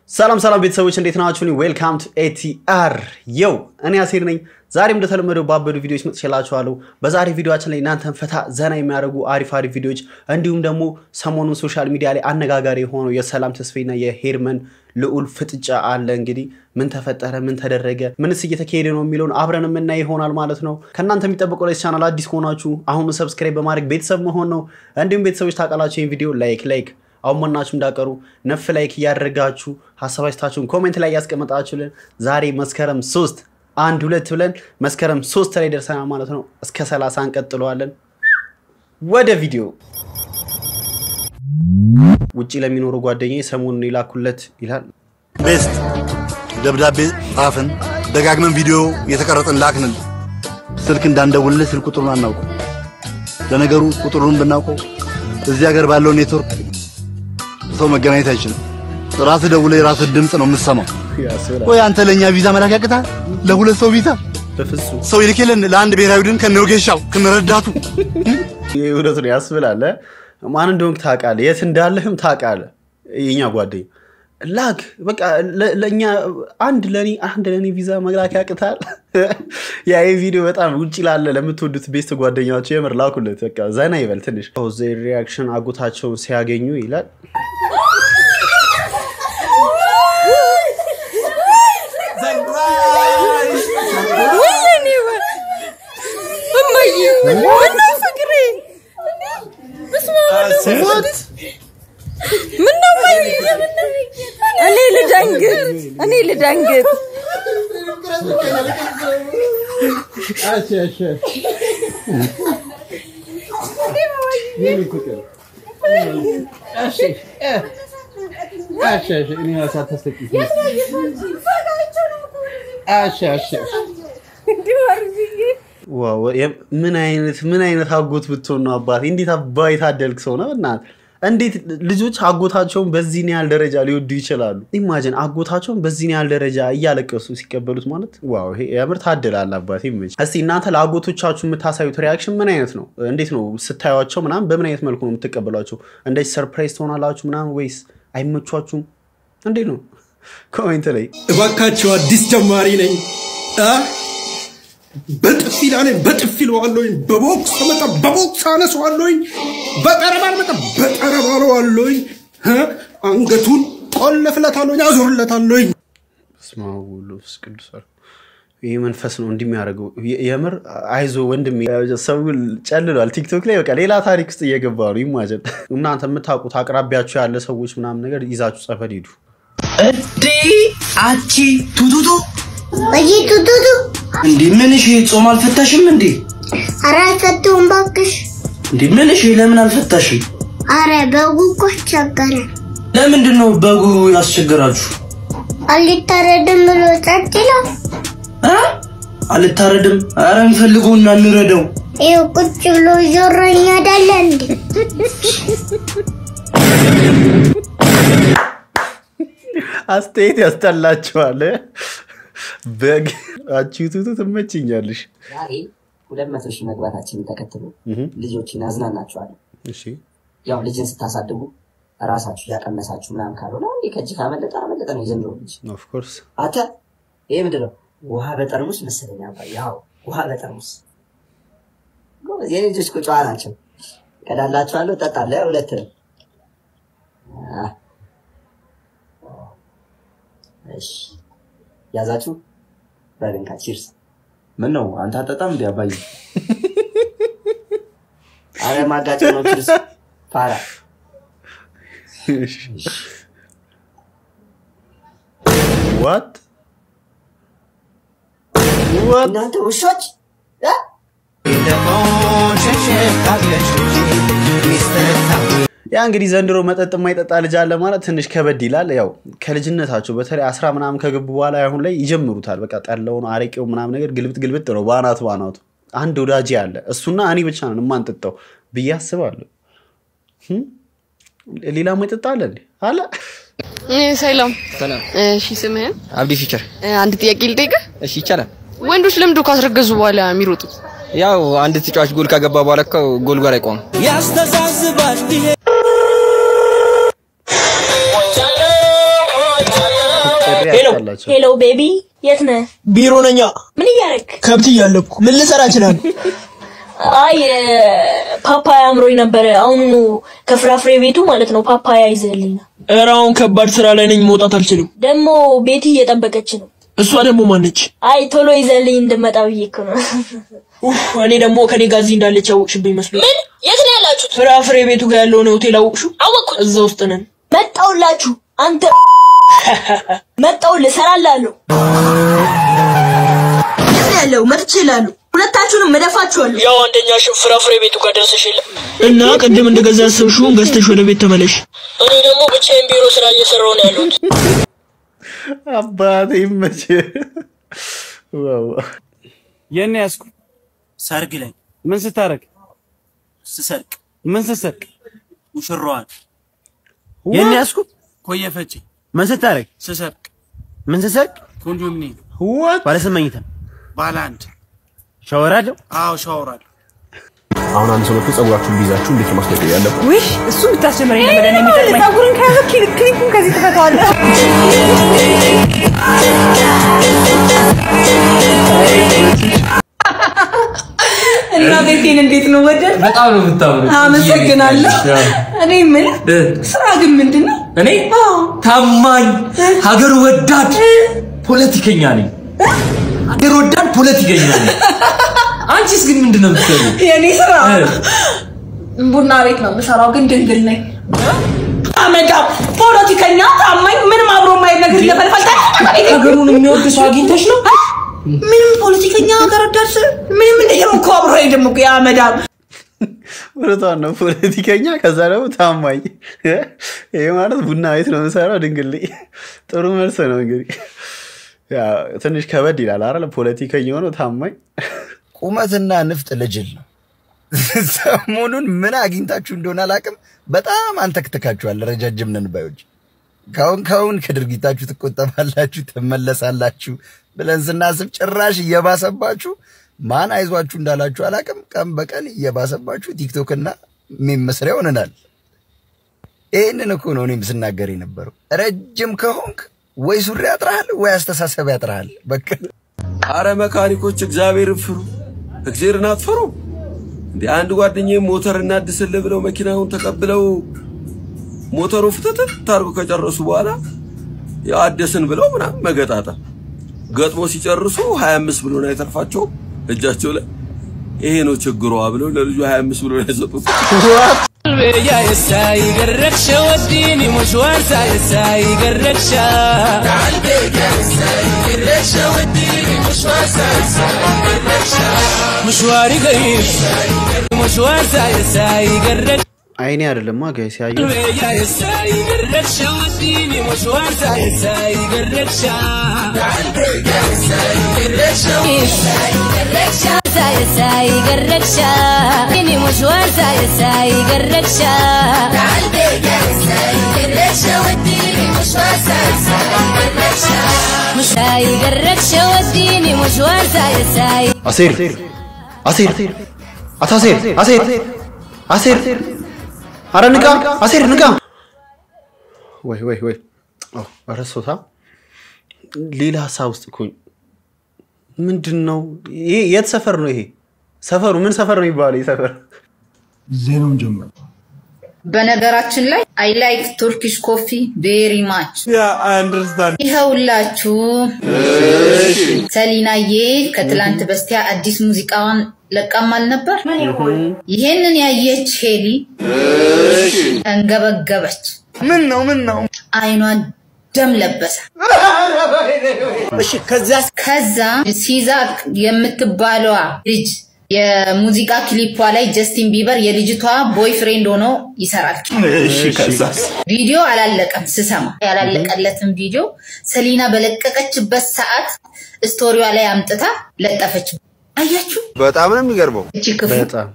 ሰላም ሰላም ቤተሰቦች እንዴት ናችሁ? ዌልካም ቱ ኤቲአር የው እኔ አሴር ነኝ። ዛሬም እንደተለመደው ባበዱ ቪዲዮዎች መጥቼላችኋለሁ። በዛሬ ቪዲዮችን ላይ እናንተን ፈታ ዘና የሚያደርጉ አሪፍ አሪፍ ቪዲዮዎች እንዲሁም ደግሞ ሰሞኑን ሶሻል ሚዲያ ላይ አነጋጋሪ የሆነው የሰላም ተስፋዬና የሄርመን ልዑል ፍጥጫ አለ። እንግዲህ ምን ተፈጠረ፣ ምን ተደረገ፣ ምንስ እየተካሄደ ነው የሚለውን አብረን የምናይ ይሆናል ማለት ነው። ከእናንተ የሚጠበቀው ላይ ቻናል አዲስ ከሆናችሁ አሁኑ ሰብስክራይብ በማድረግ ቤተሰብ መሆን ነው። እንዲሁም ቤተሰቦች ታውቃላችሁ ይህን ቪዲዮ ላይክ ላይክ አሁን መናችሁ እንዳቀሩ ነፍ ላይክ እያደረጋችሁ ሀሳብ አስተያየታችሁን ኮሜንት ላይ እያስቀመጣችሁልን ዛሬ መስከረም ሶስት አንድ ሁለት ብለን መስከረም ሶስት ላይ ደርሰናል ማለት ነው። እስከ ሰላሳ እንቀጥለዋለን። ወደ ቪዲዮ ውጭ ለሚኖሩ ጓደኛ ሰሞኑን የላኩለት ይላል ቤስት ደብዳቤ ጻፍን፣ ደጋግመን ቪዲዮ የተቀረጽን ላክንን። ስልክ እንዳንደውልልህ ስልክ ቁጥሩን አናውቀው። ለነገሩ ቁጥሩን ብናውቀው እዚህ ሀገር ባለው ኔትወርክ ሰው መገናኘት አይችልም። ራስህ ደውለህ የራስህ ድምፅ ነው የምትሰማው። ያስብላል። ወይ አንተ ለእኛ ቪዛ መላክ ያቅታል? ለሁለት ሰው ቪዛ በፍጹም ሰው ይልክልን ለአንድ ብሔራዊ ቡድን ከነወጌሻው ከነረዳቱ ይህ እውነት ነው ያስብላል። ማን እንደሆንክ ታውቃለህ፣ የት እንዳለህም ታውቃለህ። የኛ ጓደኛ ላክ በቃ ለ- ለእኛ አንድ ለኔ አንድ ለኔ ቪዛ መላክ ያቅታል። ያ ይህ ቪዲዮ በጣም ውጭ ላለ ለምትወዱት ቤስት ጓደኛቸው የምር ላኩለት። በቃ ዘና ይበል ትንሽ። ሪያክሽን አጎታቸውን ሲያገኙ ይላል እኔ ልደንግጥ እኔ ልደንግጥ ዋው የ- ምን አይነት ምን አይነት አጎት ብትሆን ነው አባት እንዴት አባ የታደልክ ሰው ነው እናት እንዴት ልጆች አጎታቸውን በዚህን ያህል ደረጃ ሊወዱ ይችላሉ ኢማጅን አጎታቸውን በዚህን ያህል ደረጃ እያለቀሱ ሲቀበሉት ማለት ዋው ይሄ የምር ታድላል አባት ይመች እስቲ እናንተ ለአጎቶቻችሁ የምታሳዩት ሪያክሽን ምን አይነት ነው እንዴት ነው ስታዩቸው ምናምን በምን አይነት መልኩ ነው የምትቀበሏቸው እንደዚህ ሰርፕራይዝ ትሆናላችሁ ምናምን ወይስ አይመቿችሁም እንዴት ነው ኮሜንት ላይ እባካቸው አዲስ ጀማሪ ነኝ አ? በጥፊ ላለኝ በጥፊ ለዋለኝ በቦክስ ከመጣ በቦክስ አነሰዋለኝ በጠረባ መጣ በጠረባ ለዋለኝ አንገቱን ቆለፍለታለኝ አዞርለታለኝ በስመ አብ ወወልድ ወመንፈስ ቅዱስ አለ። ይህ መንፈስ ነው እንዲህ የሚያደርገው። የ- የምር አይዞ ወንድም ሰው ጨልሏል። ቲክቶክ ላይ በቃ ሌላ ታሪክ ውስጥ እየገባ ነው። ይማጀን እናንተ የምታውቁት አቅራቢያችሁ ያለ ሰዎች ምናምን ነገር ይዛችሁ ጸበል ሂዱ። እንዴ አቺ ቱቱቱ በዚህ ቱቱቱ እንዴ ምን እሺ ጾም አልፈታሽም እንዴ አረ አልፈታውም እባክሽ። እንዴ ምን እሺ ለምን አልፈታሽም አረ በጉ እኮ አስቸገረ። ለምንድን ነው በጉ ያስቸግራችሁ አልታረድም ብሎ ጸጥ ይላል። እ አልታረድም ኧረ እንፈልገውና እንረደው ይኸው ቁጭ ብሎ ዞረኛ አይደለ እንዴ? አስተያየት ያስጠላችኋል። በግ አቺቱቱ ትመችኛለሽ። ዛሬ ሁለት መቶ ሺህ መግባታችንን ተከትሎ እህ፣ ልጆችን አዝናናችኋለን። እሺ ያው ልጅን ስታሳድጉ ራሳችሁ እያቀመሳችሁ ምናምን ካልሆነ እንዲህ ከእጅ ካመለጠ አመለጠ ነው የዘንድሮ ልጅ። ኦፍ ኮርስ አንተ ይሄ ምንድን ነው? ውሃ በጠርሙስ መሰለኝ አባዬ። ያው ውሃ በጠርሙስ ጎበዝ። የኔ ልጆች እኮ ጨዋ ናቸው። ቀዳላችኋለሁ፣ እጠጣለሁ። ያው ሁለት ነው። አህ። እሺ ያዛችሁ በልንካ ቺርስ። ምን ነው አንተ አጠጣም እንዴ አባዬ አረ ማጋጭ ነው ቺርስ። ፋራ ዋት ዋት እናንተ ውሾች እ? ያ እንግዲህ ዘንድሮ መጠጥ የማይጠጣ ልጅ አለ ማለት ትንሽ ከበድ ይላል። ያው ከልጅነታቸው በተለይ አስራ ምናምን ከገቡ በኋላ አሁን ላይ ይጀምሩታል። በቃ ጠላውን አረቄው ምናምን ነገር ግልብጥ ግልብጥ ነው በአናቱ በአናቱ። አንድ ወዳጄ አለ እሱና እኔ ብቻ ነን የማንጠጣው ብዬ አስባለሁ። ህም? ሌላ ማይጠጣ አለ እንዴ? አለ ሰላም ሰላም እሺ ስምህን አብዲ ፊቸር እ፣ አንድ ጥያቄ ልጠይቅህ እሺ ይቻላል ወንዶች ለምንድን ነው ካስረገዙ በኋላ የሚሮጡት ያው አንድ ተጫዋች ጎል ካገባ በኋላ እኮ ጎል ጋር አይቆምም ያስተዛዝባል ይሄ ጥሪ ሄሎ ያስጠላቸው። ሄሎ ቤቢ የት ነህ? ቢሮ ነኛ። ምን እያደረክ? ከብት እያለብኩ ምን ልሰራ እችላለሁ? አይ ፓፓያ አምሮኝ ነበረ። አሁኑ ከፍራፍሬ ቤቱ ማለት ነው ፓፓያ ይዘህልኝ ና። ኧረ አሁን ከባድ ስራ ላይ ነኝ፣ መውጣት አልችልም። ደግሞ ቤቲ እየጠበቀች ነው። እሷ ደግሞ ማነች? አይ ቶሎ ይዘህልኝ እንድመጣ ብዬ እኮ ነው። ኡፍ፣ እኔ ደግሞ ከኔ ጋር እዚህ እንዳለች ያወቅሽብኝ መስሎኝ። ምን? የት ነው ያላችሁት? ፍራፍሬ ቤቱ ጋር ያለውን ሆቴል አወቅሽው? አወቅኩት። እዛ ውስጥ ነን። መጣውላችሁ። አንተ መጣውልህ፣ እሰራልሃለሁ። የት ነው ያለው? መጥቼ እልሃለሁ። ሁለታችሁንም እደፋችኋለሁ። ያው አንደኛሽን ፍራፍሬ ቤቱ ጋር ደርሰሽ የለ እና ቅድም እንደገዛ ያሰብሽውን ገዝተሽ ወደ ቤት ተመለሽ። እኔ ደግሞ ብቻዬን ቢሮ ስራ እየሰራሁ ነው ያለሁት። አባቴ ይመች። ዋው የኔ ያስኩ ሰርግ ላይ ምን ስታረግ? ስሰርቅ። ምን ስሰርቅ? ሙሽራዋን። የኔ ያስኩ ኮየ ፈጬ ምን ስታረግ? ስሰርቅ። ምን ስሰርቅ? ኮንዶሚኒየም። ዋት ባለ ስንት መኝታ? ባለ አንድ። ሻወር አለው? አዎ ሻወር አለው። አሁን አንድ ሰው መጥቶ ጸጉራችሁን ቢይዛችሁ እንዴት ነው ማስለቀቅ ያለበት? ውሽ እሱ ብታስጀምረኝ ነበር እኔ የሚጠቅመኝ። ጸጉርን ከያዘ ክሊፑን ከዚህ ትፈታዋለህ። እና ቤቴን እንዴት ነው ወደድ? በጣም ነው የምታምሩት። አመሰግናለሁ። እኔ ምን ስራ ግን ምንድን ነው? እኔ ታማኝ ሀገር ወዳድ ፖለቲከኛ ነኝ። ሀገር ወዳድ ፖለቲከኛ ነኝ። አንቺስ ግን ምንድን ነው የምትሰሪው? የኔ ስራ እ? ቡና ቤት ነው የምሰራው፣ ግን ድንግል ነኝ። አመዳም ፖለቲከኛ ታማኝ ምንም አብሮ ማየት ነገር እየፈልፈልታ ሀገሩን የሚወድ ሰው አግኝተሽ ነው? ምንም ፖለቲከኛ ሀገር ወዳድ ስል ምንም እንደየም እኮ አብሮ ደግሞ የአመዳም እውነቷን ነው። ፖለቲከኛ ከዛ ደግሞ ታማኝ። ይሄ ማለት ቡና ቤት ነው የምሰራው ድንግል ነኝ። ጥሩ መልስ ነው እንግዲህ። ያው ትንሽ ከበድ ይላል አይደል? ፖለቲከኛ ሆኖ ታማኝ ቁመትና ንፍጥ ልጅል ነው። ሰሞኑን ምን አግኝታችሁ እንደሆነ አላውቅም። በጣም አንተክትካችኋል። ረጃጅም ነን ባዮች ካሁን ካሁን ከድርጊታችሁ ትቆጠባላችሁ፣ ትመለሳላችሁ ብለን ስናስብ ጭራሽ እየባሰባችሁ ማን አይዟችሁ እንዳላችሁ አላውቅም። ቀን በቀን እየባሰባችሁ ቲክቶክና ሜም መስሪያ ሆነናል። ይህንን እኮ ነው እኔም ስናገር የነበረው። ረጅም ከሆንክ ወይ ሱሪ ያጥርሃል ወይ አስተሳሰብ ያጥርሃል። በቃ አረ መካኒኮች እግዚአብሔርን ፍሩ፣ እግዚአብሔርን አትፈሩ። እንደ አንድ ጓደኛዬ ሞተር እናድስልህ ብለው መኪናውን ተቀብለው ሞተሩ ፍትትት ታርጎ ከጨረሱ በኋላ ያው አደስን ብለው ምናምን መገጣጠም ገጥሞ ሲጨርሱ 25 ብሎ ነው የተርፋቸው እጃቸው ላይ ይሄ ነው ችግሯ ብለው ለልጁ 25 ብሎ ነው የሰጡት። يا يساي قرقشة وديني مشوار يساي قرقشة قلبي يا يساي قرقشة وديني مشوار يساي قرقشة مشواري قريب مشوار يساي قرقشة አይኔ አይደለማ ጋይስ ያየ يا يساي قرقشة وديني مشوار يساي قرقشة قلبي يا يساي قرقشة يساي قرقشة يساي قرقشة فيني مشوار يساي قرقشة قلبي يا يساي قرقشة وديني مشوار يساي قرقشة يساي قرقشة وديني مشوار يساي አሴር አሴር አቶ አሴር አሴር አሴር አረ ንቃ አሴር ንቃ ወይ ወይ ወይ ኦ፣ ረሶታ ሌላ ሀሳብ ውስጥ እኮ ምንድን ነው ይሄ የት ሰፈር ነው ይሄ ሰፈሩ ምን ሰፈር ነው የሚባለው ይህ ሰፈር ዜናውን ጀምር በነገራችን ላይ አይ ላይክ ቱርኪሽ ኮፊ ቬሪ ማች ይኸውላችሁ ሰሊናዬ ከትላንት በስቲያ አዲስ ሙዚቃዋን ለቃማል ነበር ይሄንን ያየች ሄሊ እንገበገበች ምን ነው ምን ነው አይኗን ደም ለበሰ እሺ ከዛ ከዛ ሲዛ የምትባለዋ ልጅ የሙዚቃ ክሊፖ ላይ ጀስቲን ቢበር የልጅቷ ቦይፍሬንድ ሆኖ ይሰራል። እሺ ከዛስ? ቪዲዮ አላለቀም ስሰማ ያላለቀለትን ቪዲዮ ሰሊና በለቀቀችበት ሰዓት ስቶሪዋ ላይ አምጥታ ለጠፈች። አያችሁ በጣም ነው የሚገርመው። እቺ ክፉ በጣም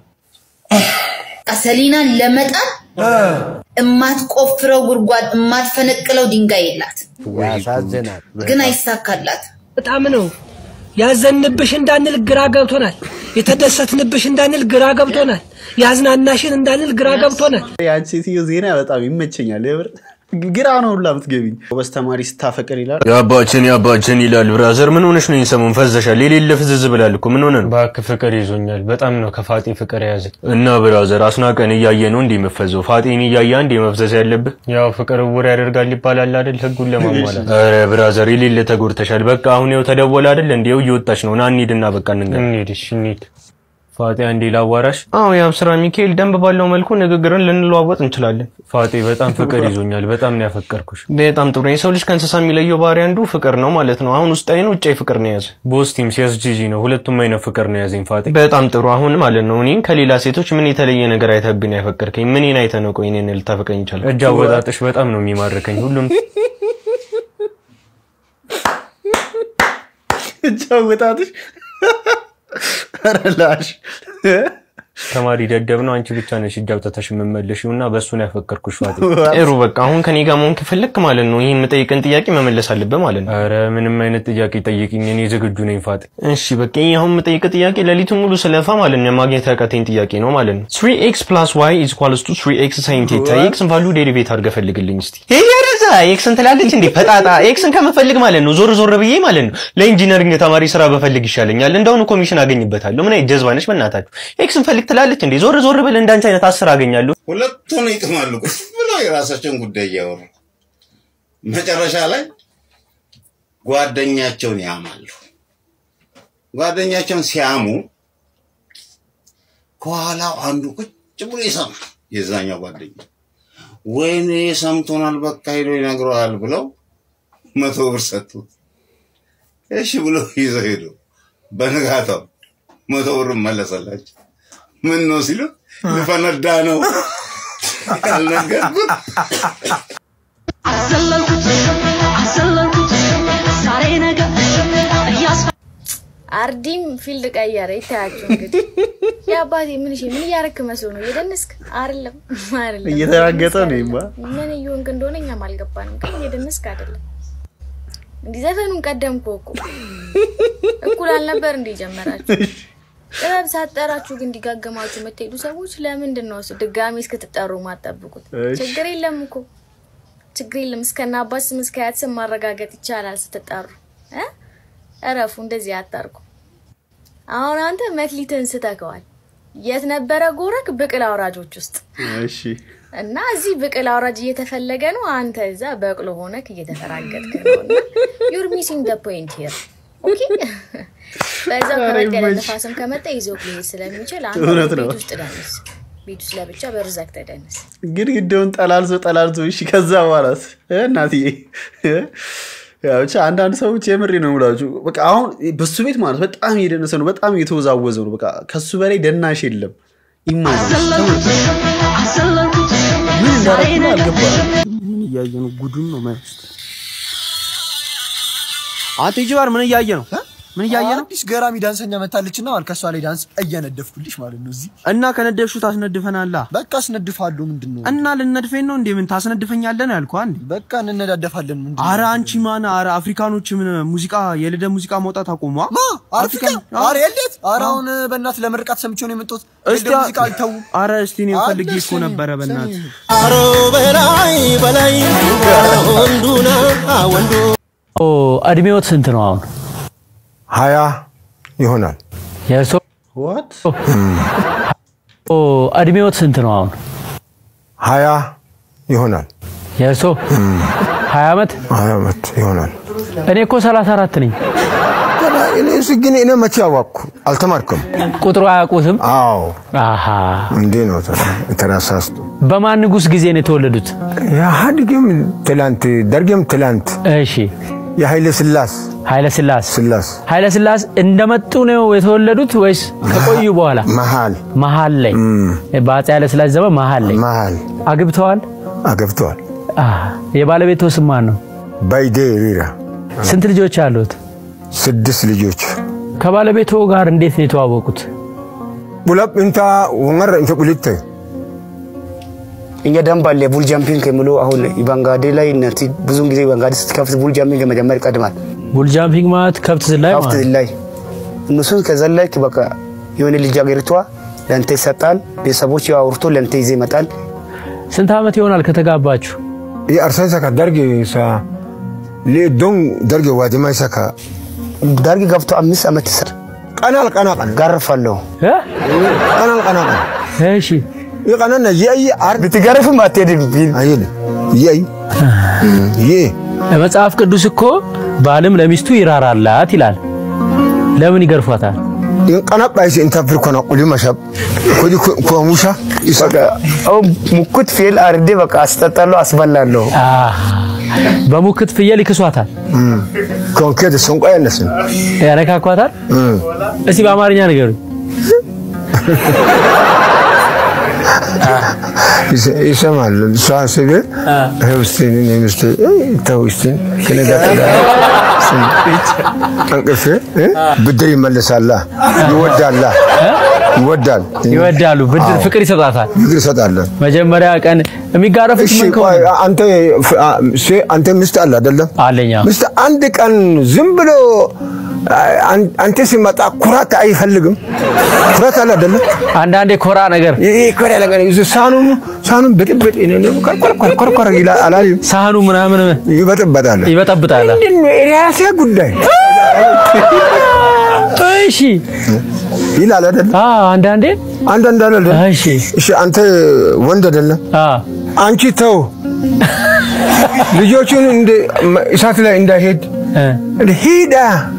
ሰሊናን ለመጣል እማትቆፍረው ጉድጓድ እማትፈነቅለው ድንጋይ የላት፣ ያሳዝናል። ግን አይሳካላት። በጣም ነው ያዘንብሽ እንዳንል ግራ ገብቶናል። የተደሰትንብሽ እንዳንል ግራ ገብቶናል። ያዝናናሽን እንዳንል ግራ ገብቶናል። የአንቺ ሴትዮ ዜና በጣም ይመቸኛል የምር ግራ ነው ሁላ ምትገቢኝ። ጎበዝ ተማሪ ስታፈቅር ይላል። የአባችን የአባችን ይላል። ብራዘር ምን ሆነሽ ነው? ሰሞን ፈዘሻል። የሌለ ፍዝዝ ብላል እኮ ምን ሆነ ነው? እባክህ ፍቅር ይዞኛል። በጣም ነው ከፋጤ ፍቅር የያዘኝ። እና ብራዘር አስናቀን እያየ ነው እንዴ መፈዘው? ፋጤን እያየ እንዴ መፍዘዝ ያለብህ? ያው ፍቅር እውር ያደርጋል ይባላል አይደል? ህጉን ለማሟላት ኧረ ብራዘር የሌለ ተጎድተሻል። በቃ አሁን ያው ተደወለ አይደል? እንዴው እየወጣች ነው። ና እንሂድና በቃ እንንገር። እንሂድ። እሺ እንሂድ። ፋጤ አንዴ ላዋራሽ። አዎ ያው ስራ ሚካኤል ደንብ ባለው መልኩ ንግግርን ልንለዋወጥ እንችላለን። ፋጤ በጣም ፍቅር ይዞኛል። በጣም ነው ያፈቀርኩሽ። በጣም ጥሩ። የሰው ልጅ ከእንስሳ የሚለየው ባህሪ አንዱ ፍቅር ነው ማለት ነው። አሁን ውስጣዊ ነው ውጫዊ ፍቅር ነው የያዘ። ቦስቲም ሲያስጂጂ ነው። ሁለቱም አይነት ፍቅር ነው ያዘኝ ፋጤ። በጣም ጥሩ። አሁን ማለት ነው እኔን ከሌላ ሴቶች ምን የተለየ ነገር አይተብኝ ያፈቀርከኝ? ምንን አይተህ ነው ቆይ እኔን ልታፈቀኝ ይቻላል? እጅ አወጣጥሽ በጣም ነው የሚማርከኝ። ሁሉም እጅ አወጣጥሽ ኧረ ላሽ ተማሪ ደደብ ነው። አንቺ ብቻ ነሽ እጅ አውጥተሽ የምመለሽው እና በእሱ ነው ያፈቀርኩሽ ፋጤ። ጥሩ በቃ አሁን ከኔ ጋር መሆን ከፈለክ ማለት ነው ይህን የምጠይቅን ጥያቄ መመለስ አለብህ ማለት ነው። ኧረ ምንም አይነት ጥያቄ ጠይቅኝ፣ እኔ ዝግጁ ነኝ ፋጤ። እሺ በቃ ይህ አሁን የምጠይቅ ጥያቄ ሌሊቱን ሙሉ ስለፋ ማለት ነው ማግኘት ያቃተኝ ጥያቄ ነው ማለት ነው። 3x ፕላስ y is equals to 3x sin theta የኤክስን ቫልዩ ዴሪቬት አድርገህ ፈልግልኝ እስቲ። ይሄ ረዛ ኤክስን ትላለች እንዴ ፈጣጣ። ኤክስን ከመፈልግ ማለት ነው ዞር ዞር ብዬ ማለት ነው ለኢንጂነሪንግ ተማሪ ስራ በፈልግ ይሻለኛል። እንደውኑ ኮሚሽን አገኝበታለሁ። ምን አይነት ጀዝባ ነሽ በእናታችሁ። ኤክስን ፈልግ ትላለች እንዴ ዞር ዞር ብል እንዳንቺ አይነት አስር አገኛለሁ። ሁለቱን ይጥማሉ ቁጭ ብለው የራሳቸውን ጉዳይ እያወሩ መጨረሻ ላይ ጓደኛቸውን ያማሉ። ጓደኛቸውን ሲያሙ ከኋላው አንዱ ቁጭ ብሎ ይሰማል። የዛኛው ጓደኛ ወይኔ ሰምቶናል፣ በቃ ሄዶ ይነግረዋል ብለው መቶ ብር ሰጡት። እሺ ብሎ ይዘው ሄዱ። በንጋታው መቶ ብር መለሰላቸው። ምን ነው ሲሉ ልፈነዳ ነው ያልነገርኩት አዘለልኩት አዘለልኩት ዛሬ ነገ እያስፈ አርዲም ፊልድ ቀየረ። ይታያቸው እንግዲህ የአባቴ ምን እሺ፣ ምን እያረክ መስሎ ነው? እየደነስክ አይደለም? አይደለም፣ እየተራገጠ ነው ይማ ምን እየሆንክ እንደሆነ እኛም አልገባንም፣ ግን እየደነስክ አይደለም። እንዲህ ዘፈኑን ቀደምኩ እኮ እኩል አልነበር እንዴ ጀመራችሁ? ጥበብ ሳትጠራችሁ ግን እንዲጋገማችሁ የምትሄዱ ሰዎች ለምንድን ነው እሱ ድጋሚ እስክትጠሩ ማጠብቁት? እሺ። ችግር የለም እኮ ችግር የለም። እስከና አባት ስም እስከ አያት ስም ማረጋገጥ ይቻላል ስትጠሩ እ እረፉ። እንደዚህ አታርጉ። አሁን አንተ መክሊትህን ስተከዋል። የት ነበረ ጎረክ? ብቅል አውራጆች ውስጥ እሺ እና እዚህ ብቅል አውራጅ እየተፈለገ ነው። አንተ እዛ በቅሎ ሆነክ እየተፈራገጥክ ነው። እና ዩር ሚሲንግ ደ ፖይንት ሂር ኦኬ። በዛው ኧረ ከመጣ ያለ ይመች። ነፋስም ከመጣ ይዞ ሊሄድ ስለሚችል አንተ እውነት ነው። ቤት ውስጥ ደንስ፣ ቤት ውስጥ ለብቻ በር ዘግተህ ደንስ። ግድግዳውን ጠላልዞ ጠላልዞ እሺ። ከዛ በኋላስ እ እናትዬ እ? ያው ብቻ አንዳንድ ሰዎች የምሬ ነው የምላችሁ። በቃ አሁን በሱ ቤት ማለት በጣም እየደነሰ ነው፣ በጣም እየተወዛወዘ ነው። በቃ ከሱ በላይ ደናሽ የለም። ኢማጂን አዘለልኩት ምን እንዳደረኩ ነው አልገባኝም። ምን እያየ ነው? ጉዱን ነው ማየት። አንተ ጅባር ምን እያየ ነው? ምን እያየ ነው? አዲስ ገራሚ ዳንሰኛ መታለችና አሁን ከሷ ላይ ዳንስ እየነደፍኩልሽ ማለት ነው። እዚህ እና ከነደፍሹ ታስነድፈናላ። በቃ አስነድፋለሁ። ምንድን ነው እና ልነድፈኝ ነው እንዴ? ምን ታስነድፈኛለህ ነው ያልኩህ አንዴ። በቃ እንነዳደፋለን። ምንድን ነው? አረ አንቺ ማን? አረ አፍሪካኖች ምን ሙዚቃ የልደ ሙዚቃ ማውጣት አቆሟ? ማ አፍሪካ? አረ የለት? አረ አሁን በእናት ለምርቃት ሰምቼው ነው የመጣሁት። እስቲ የልደ ሙዚቃ አልተው። አረ እስቲ እኔ ፈልጌ እኮ ስሚ፣ ነበረ በእናት አሮ በላይ በላይ ወንዱና ወንዱ እድሜዎት ስንት ነው አሁን? ሀያ ይሆናል። የእርሶ ዋት እድሜዎት ስንት ነው አሁን? ሀያ ይሆናል። የእርሶ ሀያ ዓመት ሀያ ዓመት ይሆናል። እኔ እኮ ሰላሳ አራት ነኝ። እኔስ ግን እኔ መቼ አወቅኩ? አልተማርክም? ቁጥሩ አያውቁትም? አዎ። አሃ እንዲህ ነው ተራሳስቶ በማን ንጉስ ጊዜ ነው የተወለዱት? ኢህአዴግም ትላንት፣ ደርግም ትላንት። እሺ የኃይለ ስላስ ኃይለ ስላስ ስላስ ኃይለ ስላስ እንደመጡ ነው የተወለዱት ወይስ ከቆዩ በኋላ? መሀል መሀል ላይ በአፄ ኃይለ ስላስ ዘመን መሀል ላይ መሀል አግብተዋል? አገብተዋል። የባለቤቶ ስም ማን ነው? ባይዴ ሪራ። ስንት ልጆች አሉት? ስድስት ልጆች። ከባለቤቶ ጋር እንዴት ነው የተዋወቁት? ቡለብ እንታ ወንገር እንተ ቁልተ እኛ ደንብ አለ ቡል ጃምፒንግ የሚሉ አሁን ባንጋዴ ላይ እነቲ ብዙን ጊዜ ባንጋዴ ስትከፍት ቡል ጃምፒንግ መጀመር ይቀድማል። ቡል ጃምፒንግ ማለት ከብት ዝላይ ከብት ዝላይ እነሱ ከዘለክ በቃ የሆነ ልጅ አገሪቷ ለንተ ይሰጣል። ቤተሰቦች አውርቶ ለንተ ይዜ ይመጣል። ስንት ዓመት ይሆናል ከተጋባችሁ? arsan saka darge sa le don darge wajima saka darge ገብቶ አምስት ዓመት እስር ቀናል ቀና ቀን ገርፋለሁ ቀናል ቀና ቀን እሺ ይቀናና የይ አር ብትገርፍም አትሄድም አይል የይ ይ መጽሐፍ ቅዱስ እኮ ባልም ለሚስቱ ይራራላት ይላል። ለምን ይገርፏታል? ቀናባይስ ኢንተርፕር ኮና ቁሊ መሸብ ኩዲ ኮሙሻ በቃ አሁን ሙኩት ፊል አርዴ በቃ አስጠጣለሁ፣ አስበላለሁ። በሙክት ፍየል ይክሷታል። ኮንኬት ሰንቆ ያነስን ያነካኳታል። እስቲ በአማርኛ ንገሩኝ። ይሰማል። እሷ ስል ውስቴን ሚስቴ ተውስቴን ከነጋ እንቅልፍ ብድር ይመልሳላ ይወዳላ ይወዳል ይወዳሉ። ብድር ፍቅር ይሰጣታል። ፍቅር ይሰጣል። መጀመሪያ ቀን የሚጋረፉት እሺ ቆይ አንተ አንተ ሚስት አለ አይደለም? አለኛ ሚስት አንድ ቀን ዝም ብሎ አንተ ሲመጣ ኩራት አይፈልግም። ኩራት አለ አይደለም? አንዳንዴ ኮራ ነገር ይሄ ኮራ ነገር ሳኑ ሳኑን ብጥብጥ ኮርኮር ኮርኮር ይላል አላለም? ሳህኑ ምናምን ይበጥበጣል ይበጠብጣል። ምንድን ነው የራሴ ጉዳይ እሺ ይላል አይደል? አንዳንዴ አንዳንድ አይደል? እሺ እሺ አንተ ወንድ አይደለም? አንቺ ተው ልጆቹን እንደ እሳት ላይ እንዳይሄድ ሂዳ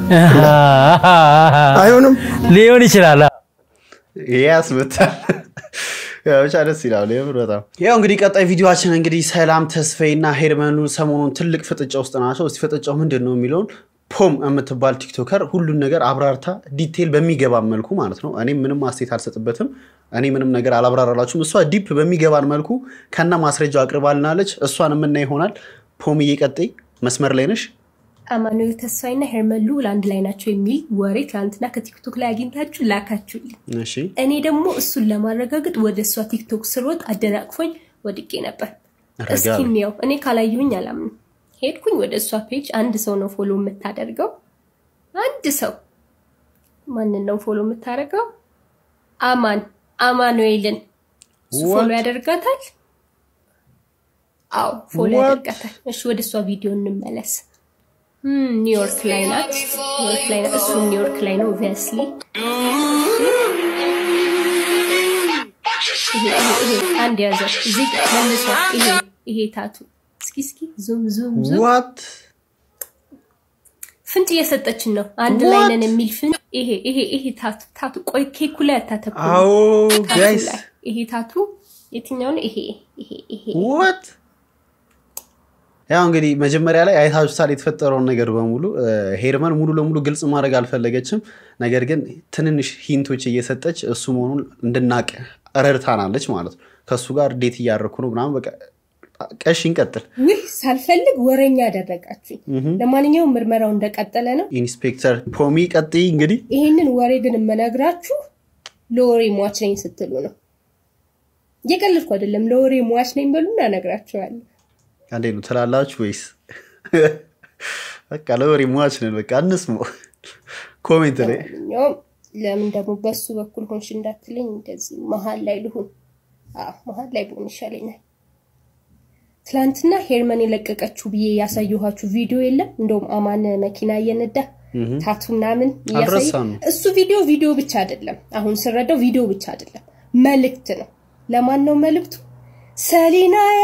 አይሆንም። ሊሆን ይችላል። ያስመታል። ብቻ ደስ ይላል የምር በጣም ያው እንግዲህ ቀጣይ ቪዲዮችን እንግዲህ ሰላም ተስፋዬና ሄርመኑ ሰሞኑን ትልቅ ፍጥጫ ውስጥ ናቸው። እስቲ ፍጥጫው ምንድን ነው የሚለውን ፖም የምትባል ቲክቶከር ሁሉን ነገር አብራርታ ዲቴል በሚገባ መልኩ ማለት ነው። እኔ ምንም አስተያየት አልሰጥበትም። እኔ ምንም ነገር አላብራራላችሁም። እሷ ዲፕ በሚገባን መልኩ ከና ማስረጃው አቅርባልናለች። እሷን የምናይ ይሆናል። ፖም እየቀጠይ መስመር ላይ ነሽ። አማኑኤል ተስፋይና ሄርመን ልዑል አንድ ላይ ናቸው የሚል ወሬ ትናንትና ከቲክቶክ ላይ አግኝታችሁ ላካችሁልኝ። እሺ እኔ ደግሞ እሱን ለማረጋገጥ ወደ እሷ ቲክቶክ ስሮጥ አደናቅፎኝ ወድቄ ነበር። ረጋ እስኪ በል። እንየው። እኔ ካላየሁኝ አላምንም። ሄድኩኝ ወደ እሷ ፔጅ። አንድ ሰው ነው ፎሎ የምታደርገው። አንድ ሰው ማንን ነው ፎሎ የምታደርገው? አማን አማኑኤልን እሱ ፎሎ What? ያደርጋታል። አዎ ፎሎ What? ያደርጋታል። እሺ ወደ እሷ ቪዲዮ እንመለስ። ም፣ ኒውዮርክ ላይ ናት። ኒውዮርክ ላይ ናት። እሱ ኒውዮርክ ላይ ነው ኦብቪየስሊ። ይሄ ይሄ ይሄ አንድ ያዘ እዚህ መልሷ ይሄ ይሄ ታቱ እስኪ እስኪ ዙም ዙም ዙም ዋት ፍንጭ እየሰጠችን ነው። አንድ ላይ ነን የሚል ፍንጭ ይሄ ይሄ ይሄ ታቱ ታቱ ቆይ ኬኩ ላይ አታተኩሩ። አዎ ታቱ ጋይስ ላይ ይሄ ታቱ የትኛው ነው? ይሄ ይሄ ይሄ ዋት ያው እንግዲህ መጀመሪያ ላይ አይታችሁታል የተፈጠረውን ነገር በሙሉ እ፣ ሄርመን ሙሉ ለሙሉ ግልጽ ማድረግ አልፈለገችም። ነገር ግን ትንንሽ ሂንቶች እየሰጠች እሱ መሆኑን እንድናቅ ረድታናለች ማለት ነው። ከእሱ ጋር ዴት እያደረኩ ነው ምናምን በቃ ቀሽ እንቀጥል። ውይ ሳልፈልግ ወረኛ አደረጋችሁኝ። ምሁም። ለማንኛውም ምርመራው እንደቀጠለ ነው። ኢንስፔክተር ፖሚ ቀጥይ እንግዲህ ይሄንን ወሬ ግን የምነግራችሁ ለወሬ ሟች ነኝ ስትሉ ነው። እየቀለድኩ አይደለም። ለወሬ ሟች ነኝ በሉና እነግራችኋለሁ። አንዴ ነው ትላላችሁ ወይስ በቃ ለወሬ ሟች ነን? በቃ እንስሙ ኮሜንት ላይ ለማንኛውም ለምን ደግሞ በሱ በኩል ሆንሽ እንዳትለኝ እንደዚህ መሀል ላይ ልሁን። አዎ መሀል ላይ ብሆን ይሻለኛል። ትላንትና ሄርመን የለቀቀችው ብዬ ያሳየኋችሁ ቪዲዮ የለም? እንደውም አማን መኪና እየነዳ ምሁም። ታቱ ምናምን እያሳየ አልረሳንም። እሱ ቪዲዮ ቪዲዮ ብቻ አይደለም። አሁን ስረዳው ቪዲዮ ብቻ አይደለም፣ መልእክት ነው። ለማን ነው መልእክቱ? ሰሊናዬ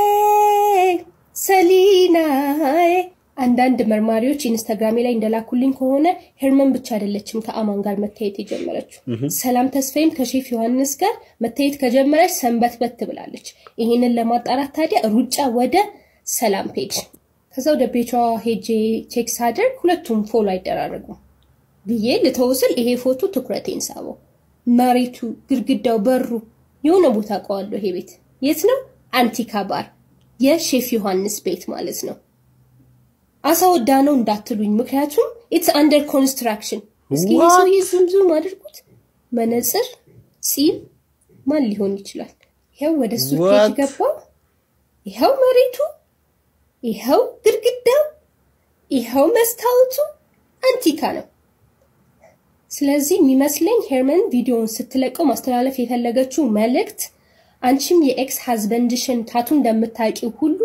ሰሊናዬ። አንዳንድ መርማሪዎች ኢንስታግራሜ ላይ እንደላኩልኝ ከሆነ ሄርመን ብቻ አይደለችም ከአማን ጋር መታየት የጀመረችው። ምሁም። ሰላም ተስፋዬም ከሼፍ ዮሐንስ ጋር መታየት ከጀመረች ሰንበት በት ብላለች። ይህንን ለማጣራት ታዲያ ሩጫ ወደ ሰላም ፔጅ ከዛ ወደ ቤቷ ሄጄ ቼክ ሳደርግ ሁለቱም ፎሎ አይደራረጉም ብዬ ልተውስል ይሄ ፎቶ ትኩረቴን ሳበው። መሬቱ፣ ግድግዳው፣ በሩ የሆነ ቦታ አውቀዋለሁ። ይሄ ቤት የት ነው? አንቲካ ባር፣ የሼፍ ዮሐንስ ቤት ማለት ነው። አሳ ወዳ ነው እንዳትሉኝ፣ ምክንያቱም ኢትስ አንደር ኮንስትራክሽን። እስኪ ይሄ ሰውዬ ዙም ዙም አድርጉት። መነጽር፣ ፂም ማን ሊሆን ይችላል? ይኸው ወደ እሱ ፔጅ What? ገባ። ይኸው መሬቱ፣ ይኸው ግድግዳው፣ ይኸው መስታወቱ አንቲካ ነው። ስለዚህ የሚመስለኝ ሄርመን ቪዲዮውን ስትለቀው ማስተላለፍ የፈለገችው መልእክት አንቺም የኤክስ ሀዝበንድሽን ታቱ እንደምታውቂው ሁሉ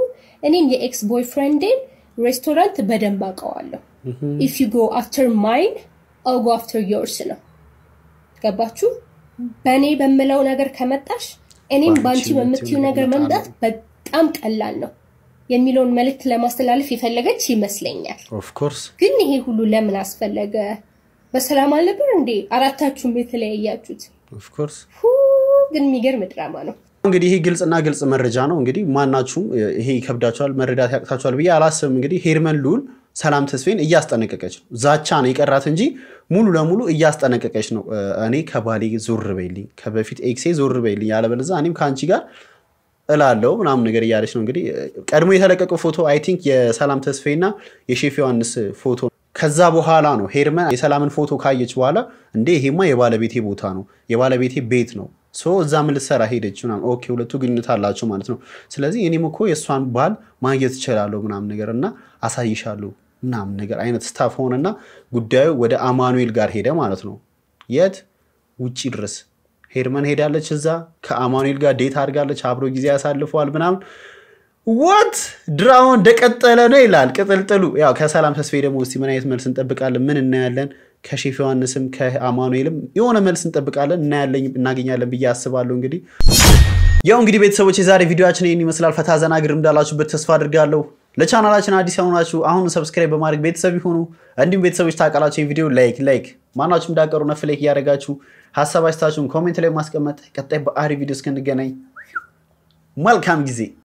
እኔም የኤክስ ቦይፍሬንዴን ሬስቶራንት በደንብ አውቀዋለሁ። ኢፍ ዩ ጎ አፍተር ማይን አው ጎ አፍተር ዮርስ ነው። ገባችሁ? በእኔ በምለው ነገር ከመጣሽ እኔም በአንቺ በምትዩ ነገር መምጣት በጣም ቀላል ነው የሚለውን መልእክት ለማስተላለፍ የፈለገች ይመስለኛል። ኦፍኮርስ ግን ይሄ ሁሉ ለምን አስፈለገ? በሰላም አልነበር እንዴ አራታችሁም የተለያያችሁት? ኦፍኮርስ ሁ ግን የሚገርም ድራማ ነው። እንግዲህ ይሄ ግልጽና ግልጽ መረጃ ነው። እንግዲህ ማናችሁም ይሄ ይከብዳችኋል፣ መረዳት ያቅታችኋል ብዬ አላስብም። እንግዲህ ሄርመን ልዑል ሰላም ተስፌን እያስጠነቀቀች ነው። ዛቻ ነው የቀራት እንጂ ሙሉ ለሙሉ እያስጠነቀቀች ነው። እኔ ከባሌ ዞር በይልኝ፣ ከበፊት ኤክሴ ዞር በይልኝ፣ ያለበለዚያ እኔም ከአንቺ ጋር እላለው ምናምን ነገር እያለች ነው። እንግዲህ ቀድሞ የተለቀቀው ፎቶ አይ ቲንክ የሰላም ተስፌና የሼፍ ዮሐንስ ፎቶ ከዛ በኋላ ነው ሄርመን የሰላምን ፎቶ ካየች በኋላ እንዴ ይሄማ የባለቤቴ ቦታ ነው የባለቤቴ ቤት ነው ሶ እዛ ምን ልትሰራ ሄደች ምናምን ኦኬ ሁለቱ ግንኙነት አላቸው ማለት ነው ስለዚህ እኔም እኮ የእሷን ባል ማግኘት እችላለሁ ምናምን ነገር እና አሳይሻለሁ ምናምን ነገር አይነት ስታፍ ሆነና ጉዳዩ ወደ አማኑኤል ጋር ሄደ ማለት ነው የት ውጪ ድረስ ሄርመን ሄዳለች እዛ ከአማኑኤል ጋር ዴት አድርጋለች አብሮ ጊዜ ያሳልፈዋል ምናምን ወት ድራማው እንደቀጠለ ነው ይላል ቅጥልጥሉ። ያው ከሰላም ተስፋዬ ደግሞ እስቲ ምን አይነት መልስ እንጠብቃለን? ምን እናያለን? ከሼፍ ዮሐንስም ከአማኑኤልም የሆነ መልስ እንጠብቃለን፣ እናያለን፣ እናገኛለን ብዬ አስባለሁ። እንግዲህ ያው እንግዲህ ቤተሰቦች የዛሬ ቪዲዮችን ይህን ይመስላል። ፈታ ዘና ግር እንዳላችሁበት ተስፋ አድርጋለሁ። ለቻናላችን አዲስ የሆናችሁ አሁን ሰብስክራይብ በማድረግ ቤተሰብ ይሁኑ። እንዲሁም ቤተሰቦች ታውቃላችሁ ቪዲዮ ላይክ ላይክ ማናችሁም እንዳቀሩ ነፍ ላይክ እያደረጋችሁ ሀሳብ አስተያየታችሁን ኮሜንት ላይ ማስቀመጥ። ቀጣይ በአሪ ቪዲዮ እስክንገናኝ መልካም ጊዜ